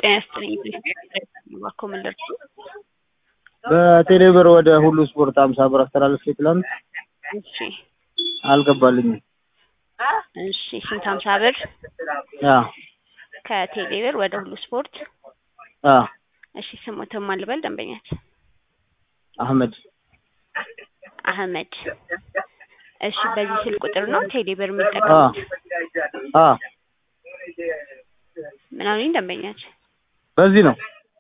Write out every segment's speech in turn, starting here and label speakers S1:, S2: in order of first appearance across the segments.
S1: ጤና ይስጥልኝ እባክዎ ምን ልርሱ?
S2: በቴሌብር ወደ ሁሉ ስፖርት አምሳ ብር አስተላልፌ ትላንት
S1: እሺ
S2: አልገባልኝም።
S1: እሺ ስንት ሀምሳ ብር
S2: ያ
S1: ከቴሌብር ወደ ሁሉ ስፖርት
S2: አ
S1: እሺ ስሞትን ማን ልበል ደንበኛት
S2: አህመድ
S1: አህመድ እሺ በዚህ ስልክ ቁጥር ነው ቴሌብር
S2: አ
S1: የሚጠቀሙት
S2: አ
S1: ምን አሉኝ ደንበኛች
S2: በዚህ ነው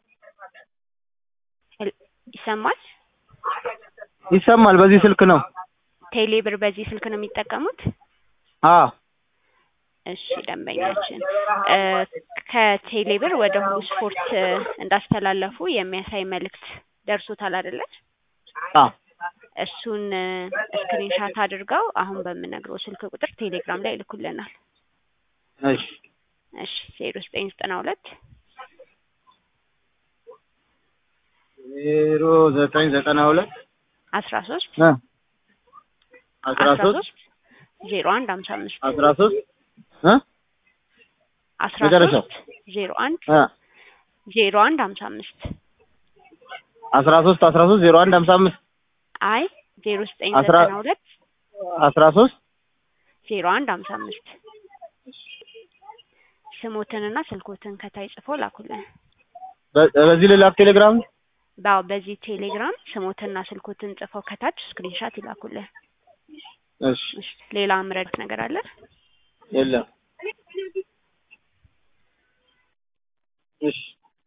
S1: ይሰማል
S2: ይሰማል። በዚህ ስልክ ነው።
S1: ቴሌብር በዚህ ስልክ ነው የሚጠቀሙት
S2: አ
S1: እሺ ደንበኛችን እ ከቴሌብር ወደ ሁሉ ስፖርት እ እንዳስተላለፉ የሚያሳይ መልእክት ደርሶታል አይደለ?
S2: አ
S1: እሱን ስክሪንሻት አድርገው አሁን በምነግረው ስልክ ቁጥር ቴሌግራም ላይ ይልኩልናል።
S2: እሺ
S1: እሺ ዜሮ ዘጠኝ ዘጠና ሁለት
S2: ዜሮ ዘጠኝ ዘጠና ሁለት
S1: አስራ ሶስት
S2: እ አስራ
S1: አስራ
S2: ሶስት
S1: ሶስት ዜሮ አንድ ሀምሳ አምስት
S2: አስራ ሶስት እ
S1: አስራ
S2: መጨረሻው
S1: ሶስት ዜሮ አንድ
S2: እ
S1: ዜሮ አንድ ሀምሳ አምስት
S2: አስራ ሶስት አስራ ሶስት ዜሮ አንድ ሀምሳ አምስት
S1: አይ ዜሮ ዘጠኝ
S2: አስራ-
S1: ዘጠና ሁለት
S2: አስራ ሶስት
S1: ዜሮ አንድ ሀምሳ አምስት ስሞትንና ስልኮትን ከታይ ጽፎ ላኩልን።
S2: በ- በዚህ ልላክ ቴሌግራም
S1: ባው በዚህ ቴሌግራም ስሞትና ስልኮትን ጽፈው ከታች ስክሪንሻት ይላኩልን።
S2: እሺ
S1: እሺ፣ ሌላ ምረድ ነገር አለ?
S2: የለም እሺ